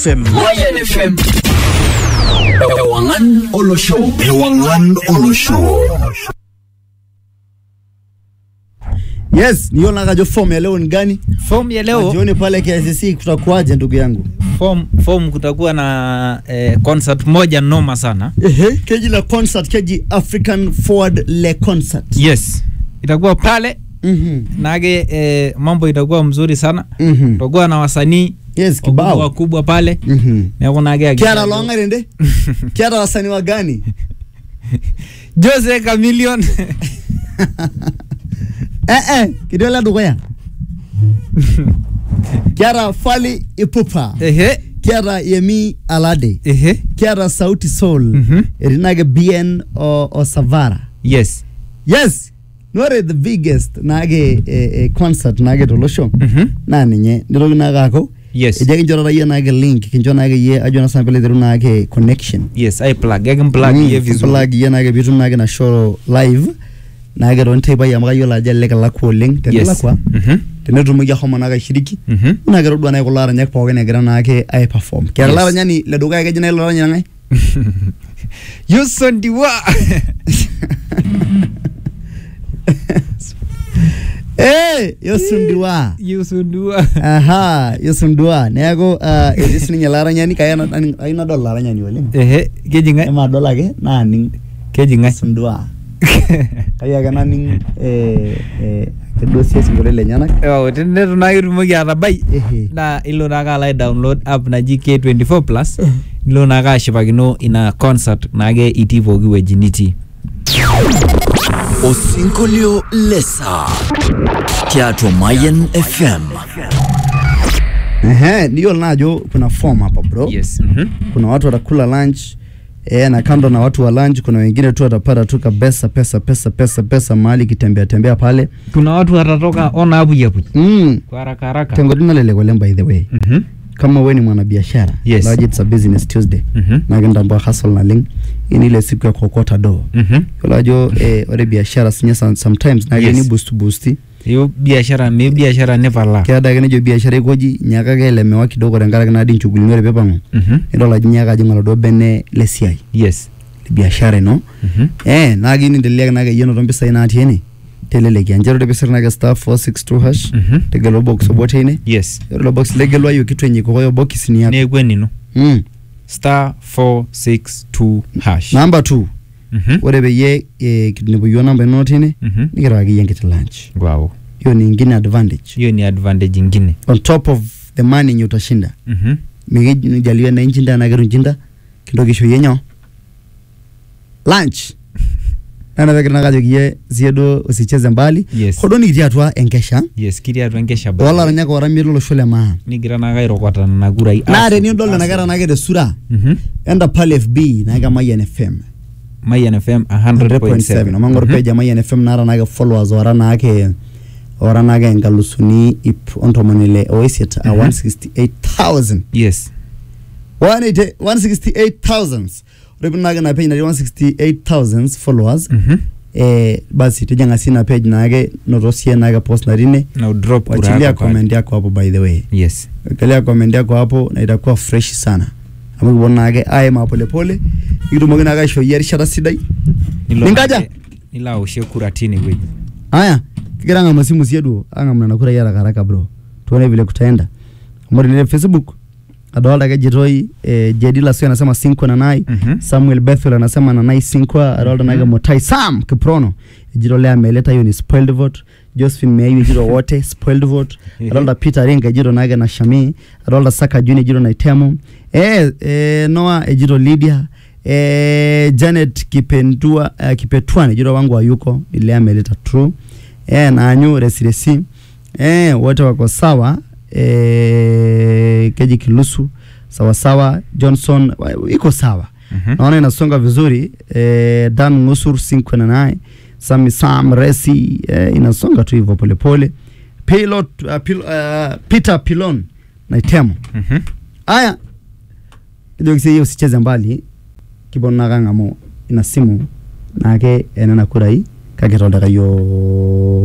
FM. Mayan FM. Ewangan Olo Show. Ewangan Olo Show. Yes, niona kajo form ya leo ni gani? Form ya leo Jioni pale KICC kutakuwaje ndugu yangu? form, form kutakuwa na eh, concert moja noma sana. Ehe, keji la concert, keji African Forward Le Concert. Yes, itakuwa pale Mhm. nage eh, mambo itakuwa mzuri sana. Mhm. Tutakuwa na wasanii Yes, wakubwa kibao. wakubwa pale Mhm. neeku nage Kiara longarende? Kiara wasanii wa gani? Jose Chameleon Eh eh, kidola dugoya. Kiara Fally Ipupa. ehe Kiara Yemi Alade. ehe Kiara Sauti Soul. Mhm. Erinage BN o, o Savara. yes Yes. Nore the biggest nage eh, eh, concert nage tolosho. Mhm. Na ninye nirogi nagako. yes Eja kinchora yie nage link, kincho nage yie ajo na sample theru nage connection. yes ai plug egin plug Mm, ye vizuri plug yie nage bitum nage na show live. Nage ron teipa ya maka yiolo ajo elelek elakwa oleng yes tenelakwa. Mhm. Tenetumoki ahomo nake ashiriki. Mhm. Naa kedua nake kulo aranyak pookin egira naake ai perform. Kiata Yes. yes. laranyani le dukuya keji nai laranyani ng'ae? Yuson Diwa Eh, Yosundiwa. Yuson Diwa Aha, Yosundua. Neeku uh, etii sininye laranyani kaya na- aning- ayieu nadol laranyani oleng. ehe keji ngai Emadol ake naaning keji ngai Yosundua. Kayieu ake naning eh, eh, ake duo sie sinkolio lenyenak. Wow, tenetu naa ketumoki atabai Ehe. naa ilo naake alo ai download app naji K24 plus ilo naake ashipakino ina concert naake itii pooki wueji nitii Osinkolio Lesa. Tiatua Mayan FM. Ehe, niyiolo naa ajo kuna form hapa bro. yes mhm. Kuna watu watakula lunch eh, na kando na watu wa lunch kuna wengine tu watapata tu kabesa pesa pesa pesa pesa mahali kitembea tembea pale. kuna watu watatoka ona apuyapuy Mm. kwa haraka haraka Tengoti nalelek oleng by the way. Mhm. Kama wewe ni mwanabiashara, Yes. Lodge it's a business Tuesday. Mhm. Na kitambua hustle naleng. Hii ni ile siku ya kuokota do. Mhm. Yiolo ajo eh, ore biashara sinye some- sometimes na Yes. ni boost boost. hiyo biashara mi biashara nepalaa Keada ake nejo biashara ikoji nyakake elemewa kidogo tenkaraki naadi nchugulini ore peepang'u. Mhm. Nidol ajo nyaaka ajing oladuo bene lesiai yes le biashara ino. Mhm. Eh, naa kiyieu niendelea nake yienoto mpisai natii ene. Teleleki nchere ore piisir nake star 462 hash. Mhm. Tegelu box obo teine. yes Ore ilo box legelwayo kitu enye kokoyo box ni yako. neeku enino Mm. star 462 hash Namba 2. Mhm. Ore peyie eh, kitunepu yiok namba inono tine Mhm. nikirewaki yie enkiti lunch. wow Hiyo ni ingine advantage. hiyo ni advantage ingine On top of the money yenye utashinda. Mhm. Mikijaliwe na inchinda na kitu nchinda. Kintoki aisho yie nyoo? Lunch. Nana pekira nakajoki yie sie duo usicheze mbali. yes Hoo duo nikitii atua enkesha. yes kitii atua enkesha Olaranyak oramie lolosho le maa. nigira naake airokota nena kurai Naa Asu, tenidol nena asu. kera nake tesura. Mhm. Enda pale FB naake Mayian FM. Mayan FM 100.7 100.7 omang'or Mhm. page ya Mayian FM naata naake followers ora naake ora naake enkalusuni ip ontomoni ile oisiet a Mhm. 168,000 yes 180 168,000 ore pii naake ina page natii 168,000 followers Mhm. eh, basi tijing'a si ina page naake noto sie naake post natii ine na udrop kura wachilia yako pale. comment yako hapo by the way yes wekelea comment yako hapo na itakuwa fresh sana amu kiponu naake aima polepole nikitumoki naake aishoo yie erishata sidai Nilo Ninkaja? naake- nilo aoshie kura tine wueji Haya, kigira ang'amu simu siedu ang'amu nena kurai haraka haraka bro. Tuone vile kutaenda. Amu tene Facebook adolta ake jitoi eh, Jedi Lasio anasema Sinkwa Nanai. Mhm. Samuel Bethel anasema Nanai Sinkwa. Adolta nake Motai Sam Kiprono. Ejito lea ameleta hiyo ni spoiled vote. Josephine Meiyu ejito wote spoiled vote. Ehe. Adolta Peter Ringa ejito nake na Shami. Adolta Saka Juni ejito na Itemu. Eh, eh, Noah ejito Lydia. Eh, Janet Kipendua uh, Kipetuan ejito wangu hayuko ile ameleta true. Eh, naanyu resiresi. Eh, wote wako sawa. Eh, Keji Kilusu sawa sawa. Johnson wa- iko sawa. Mhm. Naona inasonga vizuri. Eh, Dan Ngusur Sinkwe na naye. Sami Sam Resi eh, inasonga tu hivyo polepole. Pilot uh, pil, uh, Peter Pilon na Itemo. Mhm. Aya. Kidogo kisi hiyo usicheze mbali. Kibon nakang'amu ina simu nake enena kurai kake toltaka yo